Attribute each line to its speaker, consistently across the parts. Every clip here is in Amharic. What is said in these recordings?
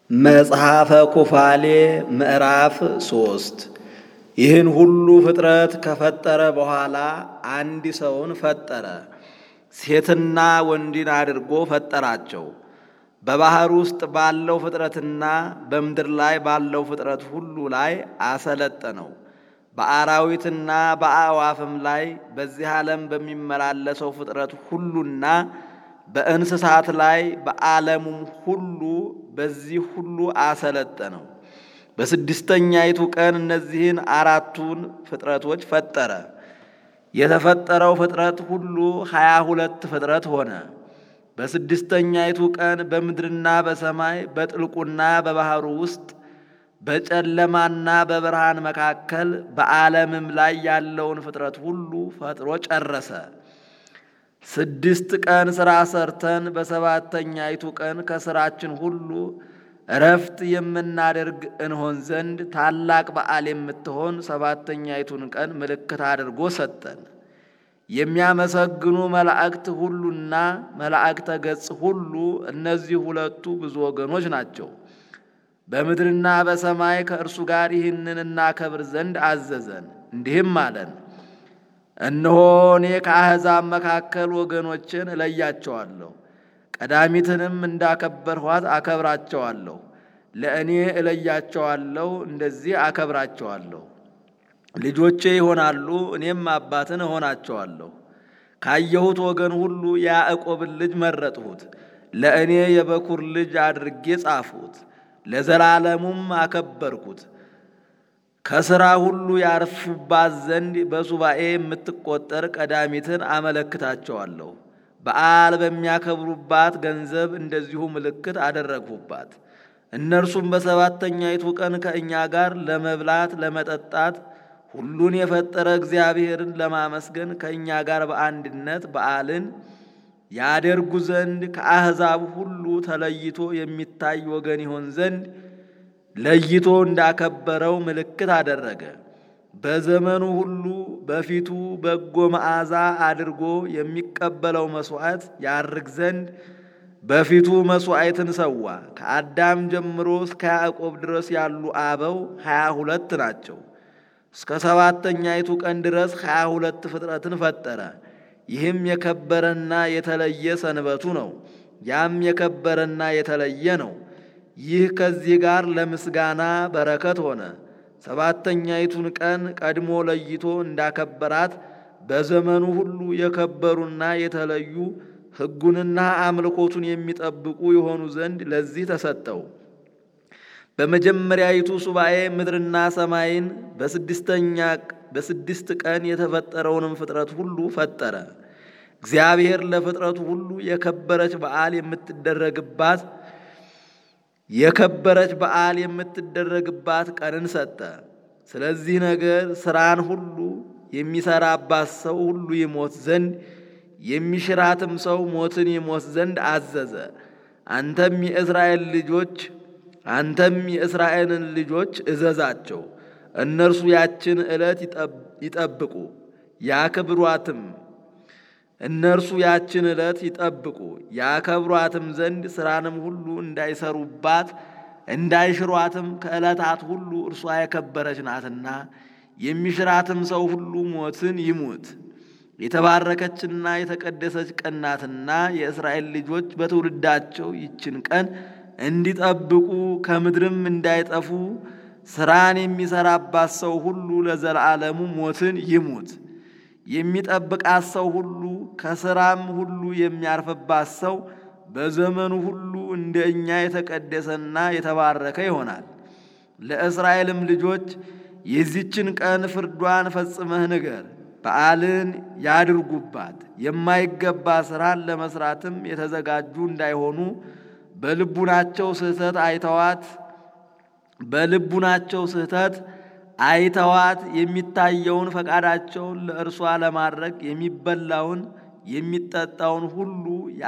Speaker 1: መጽሐፈ ኩፋሌ ምዕራፍ ሶስት ይህን ሁሉ ፍጥረት ከፈጠረ በኋላ አንድ ሰውን ፈጠረ። ሴትና ወንድን አድርጎ ፈጠራቸው። በባሕር ውስጥ ባለው ፍጥረትና በምድር ላይ ባለው ፍጥረት ሁሉ ላይ አሰለጠነው። በአራዊትና በአዕዋፍም ላይ በዚህ ዓለም በሚመላለሰው ፍጥረት ሁሉና በእንስሳት ላይ በዓለሙም ሁሉ በዚህ ሁሉ አሰለጠነው። በስድስተኛይቱ ቀን እነዚህን አራቱን ፍጥረቶች ፈጠረ። የተፈጠረው ፍጥረት ሁሉ ሀያ ሁለት ፍጥረት ሆነ። በስድስተኛይቱ ቀን በምድርና በሰማይ በጥልቁና በባሕሩ ውስጥ በጨለማና በብርሃን መካከል በዓለምም ላይ ያለውን ፍጥረት ሁሉ ፈጥሮ ጨረሰ። ስድስት ቀን ሥራ ሰርተን በሰባተኛይቱ ቀን ከሥራችን ሁሉ እረፍት የምናደርግ እንሆን ዘንድ ታላቅ በዓል የምትሆን ሰባተኛይቱን ቀን ምልክት አድርጎ ሰጠን። የሚያመሰግኑ መላእክት ሁሉና መላእክተ ገጽ ሁሉ እነዚህ ሁለቱ ብዙ ወገኖች ናቸው። በምድርና በሰማይ ከእርሱ ጋር ይህንን እናከብር ዘንድ አዘዘን። እንዲህም አለን፣ እነሆ እኔ ከአሕዛብ መካከል ወገኖችን እለያቸዋለሁ፣ ቀዳሚትንም እንዳከበርኋት አከብራቸዋለሁ። ለእኔ እለያቸዋለሁ፣ እንደዚህ አከብራቸዋለሁ። ልጆቼ ይሆናሉ፣ እኔም አባትን እሆናቸዋለሁ። ካየሁት ወገን ሁሉ የያዕቆብን ልጅ መረጥሁት፣ ለእኔ የበኩር ልጅ አድርጌ ጻፍሁት፣ ለዘላለሙም አከበርኩት። ከሥራ ሁሉ ያርፉባት ዘንድ በሱባኤ የምትቆጠር ቀዳሚትን አመለክታቸዋለሁ። በዓል በሚያከብሩባት ገንዘብ እንደዚሁ ምልክት አደረግሁባት። እነርሱም በሰባተኛይቱ ቀን ከእኛ ጋር ለመብላት ለመጠጣት ሁሉን የፈጠረ እግዚአብሔርን ለማመስገን ከእኛ ጋር በአንድነት በዓልን ያደርጉ ዘንድ ከአሕዛብ ሁሉ ተለይቶ የሚታይ ወገን ይሆን ዘንድ ለይቶ እንዳከበረው ምልክት አደረገ። በዘመኑ ሁሉ በፊቱ በጎ መዓዛ አድርጎ የሚቀበለው መሥዋዕት ያርግ ዘንድ በፊቱ መሥዋዕትን ሰዋ። ከአዳም ጀምሮ እስከ ያዕቆብ ድረስ ያሉ አበው ሀያ ሁለት ናቸው። እስከ ሰባተኛይቱ ቀን ድረስ ሀያ ሁለት ፍጥረትን ፈጠረ። ይህም የከበረና የተለየ ሰንበቱ ነው። ያም የከበረና የተለየ ነው። ይህ ከዚህ ጋር ለምስጋና በረከት ሆነ። ሰባተኛይቱን ቀን ቀድሞ ለይቶ እንዳከበራት በዘመኑ ሁሉ የከበሩና የተለዩ ሕጉንና አምልኮቱን የሚጠብቁ የሆኑ ዘንድ ለዚህ ተሰጠው። በመጀመሪያይቱ ሱባኤ ምድርና ሰማይን በስድስተኛ በስድስት ቀን የተፈጠረውንም ፍጥረት ሁሉ ፈጠረ። እግዚአብሔር ለፍጥረቱ ሁሉ የከበረች በዓል የምትደረግባት የከበረች በዓል የምትደረግባት ቀንን ሰጠ። ስለዚህ ነገር ሥራን ሁሉ የሚሰራባት ሰው ሁሉ ይሞት ዘንድ የሚሽራትም ሰው ሞትን ይሞት ዘንድ አዘዘ። አንተም የእስራኤል ልጆች አንተም የእስራኤልን ልጆች እዘዛቸው፣ እነርሱ ያችን ዕለት ይጠብቁ ያክብሯትም እነርሱ ያችን ዕለት ይጠብቁ ያከብሯትም ዘንድ ሥራንም ሁሉ እንዳይሰሩባት እንዳይሽሯትም ከዕለታት ሁሉ እርሷ የከበረች ናትና የሚሽራትም ሰው ሁሉ ሞትን ይሙት። የተባረከችና የተቀደሰች ቀን ናትና የእስራኤል ልጆች በትውልዳቸው ይችን ቀን እንዲጠብቁ ከምድርም እንዳይጠፉ ሥራን የሚሰራባት ሰው ሁሉ ለዘላለሙ ሞትን ይሙት። የሚጠብቃት ሰው ሁሉ ከሥራም ሁሉ የሚያርፍባት ሰው በዘመኑ ሁሉ እንደ እኛ የተቀደሰና የተባረከ ይሆናል። ለእስራኤልም ልጆች የዚችን ቀን ፍርዷን ፈጽመህ ንገር፣ በዓልን ያድርጉባት። የማይገባ ሥራን ለመሥራትም የተዘጋጁ እንዳይሆኑ በልቡናቸው ስህተት አይተዋት በልቡናቸው ስህተት አይተዋት የሚታየውን ፈቃዳቸውን ለእርሷ ለማድረግ የሚበላውን የሚጠጣውን ሁሉ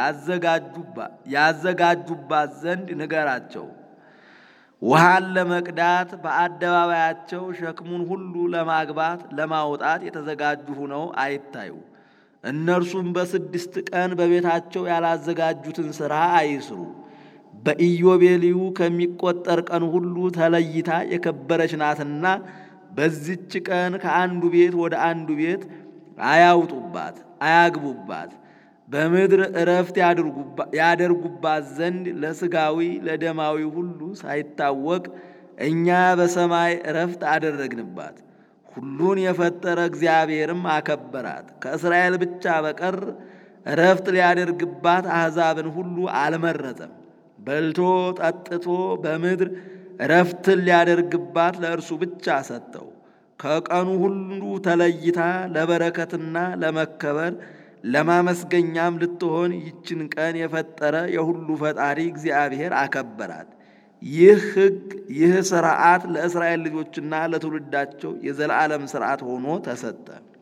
Speaker 1: ያዘጋጁባት ዘንድ ንገራቸው። ውሃን ለመቅዳት በአደባባያቸው ሸክሙን ሁሉ ለማግባት ለማውጣት የተዘጋጁ ሆነው አይታዩ። እነርሱም በስድስት ቀን በቤታቸው ያላዘጋጁትን ሥራ አይስሩ። በኢዮቤልዩ ከሚቆጠር ቀን ሁሉ ተለይታ የከበረች ናትና በዚች ቀን ከአንዱ ቤት ወደ አንዱ ቤት አያውጡባት፣ አያግቡባት። በምድር እረፍት ያደርጉባት ዘንድ ለሥጋዊ ለደማዊ ሁሉ ሳይታወቅ እኛ በሰማይ እረፍት አደረግንባት። ሁሉን የፈጠረ እግዚአብሔርም አከበራት። ከእስራኤል ብቻ በቀር እረፍት ሊያደርግባት አሕዛብን ሁሉ አልመረጠም። በልቶ ጠጥቶ በምድር እረፍትን ሊያደርግባት ለእርሱ ብቻ ሰጠው። ከቀኑ ሁሉ ተለይታ ለበረከትና ለመከበር ለማመስገኛም ልትሆን ይችን ቀን የፈጠረ የሁሉ ፈጣሪ እግዚአብሔር አከበራት። ይህ ሕግ ይህ ሥርዓት ለእስራኤል ልጆችና ለትውልዳቸው የዘላለም ሥርዓት ሆኖ ተሰጠ።